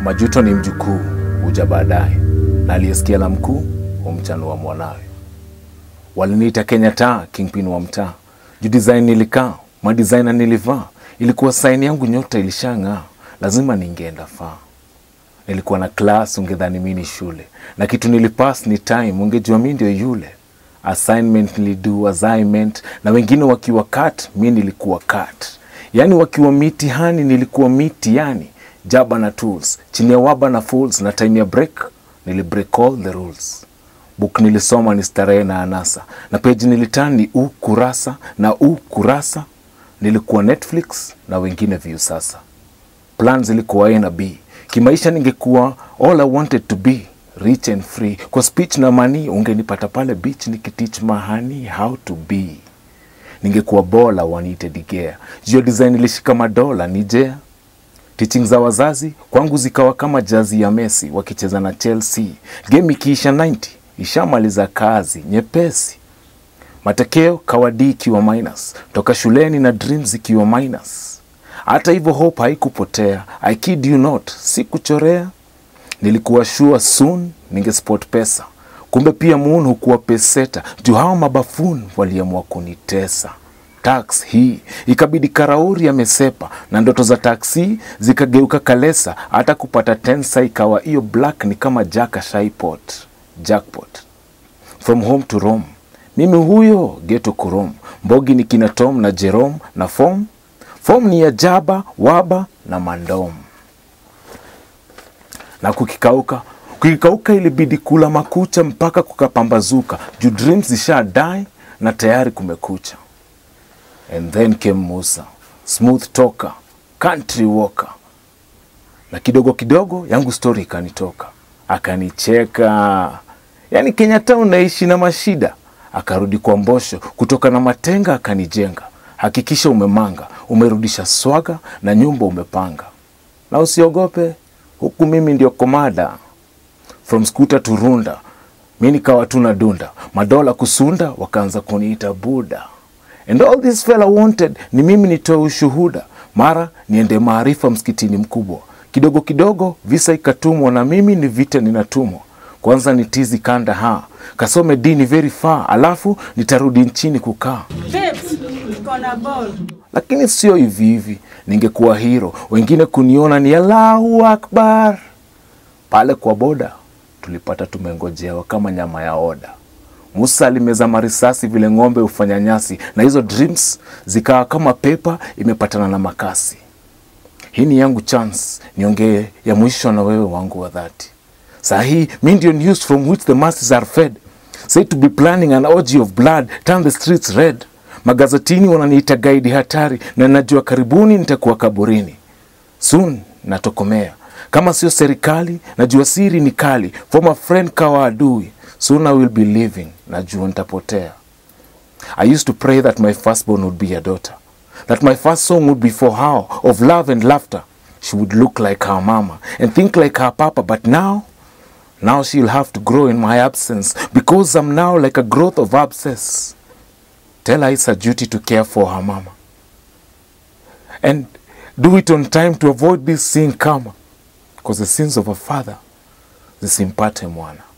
Majuto ni mjukuu huja baadaye, na aliyesikia la mkuu humchanua mwanawe. Waliniita Kenyatta, kingpin wa mtaa, juu design nilikaa, madesigner nilivaa, ilikuwa saini yangu, nyota ilishang'aa, lazima ningeenda faa. Nilikuwa na class, ungedhani mi ni shule, na kitu nilipass ni time, ungejua mi ndio yule. Assignment nilidu assignment, na wengine wakiwa cut, mi nilikuwa cut. Yani wakiwa mitihani, nilikuwa miti, yani jaba na tools, chini ya waba na fools, na time ya break nilibreak all the rules. Book nilisoma ni starehe na anasa, na page nilitan ni u kurasa na u kurasa. Nilikuwa Netflix na wengine view sasa. Plan zilikuwa A na B. Kimaisha ningekuwa all I wanted to be rich and free. Kwa speech na money ungenipata pale beach nikiteach mahani how to be. Ningekuwa bola waniite digea. Jio design ilishika madola ni jea. Teaching za wazazi kwangu zikawa kama jazi ya Messi wakicheza na Chelsea. Game ikiisha 90 ishamaliza kazi nyepesi. Matokeo kawadi ikiwa minus, toka shuleni na dreams ikiwa minus. Hata hivyo hope haikupotea. I kid you not, sikuchorea. Nilikuwa sure soon ningespot pesa, kumbe pia moon hukuwa peseta juu hao mabafun waliamua kunitesa. Tax hii ikabidi karauri amesepa na ndoto za taksi zikageuka kalesa. Hata kupata tensa ikawa hiyo black ni kama jaka shaipot jackpot from home to Rome. Mimi huyo geto kurom mbogi ni kina Tom na Jerome na form form ni ya jaba waba na mandom na kukikauka kukikauka, ilibidi kula makucha mpaka kukapambazuka juu dreams zisha die na tayari kumekucha. And then came Musa, smooth talker, country walker, na kidogo kidogo yangu story ikanitoka, akanicheka. Yani Kenyatta unaishi na mashida, akarudi kwa mbosho kutoka na matenga, akanijenga. Hakikisha umemanga, umerudisha swaga na nyumba umepanga, na usiogope huku mimi ndio komada from scooter to runda, mi nikawa tu na dunda madola kusunda, wakaanza kuniita buda and all this fella wanted ni mimi nitoe ushuhuda, mara niende maarifa msikitini mkubwa. Kidogo kidogo visa ikatumwa, na mimi ni vita ninatumwa. Kwanza ni tizi kanda ha kasome dini very far, alafu nitarudi nchini kukaa Babes, niko na ball. lakini sio hivi hivi, ningekuwa hero, wengine kuniona ni Allahu Akbar. Pale kwa boda tulipata tumengojewa kama nyama ya oda. Musa alimeza marisasi vile ng'ombe hufanya nyasi, na hizo dreams zikawa kama pepa imepatana na makasi. Hii ni yangu chance niongee ya mwisho na wewe wangu wa dhati. Saa hii mi ndio news from which the masses are fed. Say to be planning an orgy of blood, turn the streets red. Magazetini wananiita gaidi hatari, na najua karibuni nitakuwa kaburini. Soon natokomea, kama sio serikali, najua siri ni kali. Former friend kawa adui, soon I will be living, najua nitapotea. I used to pray that my firstborn would be a daughter, that my first song would be for her of love and laughter. She would look like her mama and think like her papa, but now, now she'll have to grow in my absence because I'm now like a growth of abscess. Tell her it's a duty to care for her mama and do it on time to avoid this sin karma, because the sins of a father zisimpate mwana.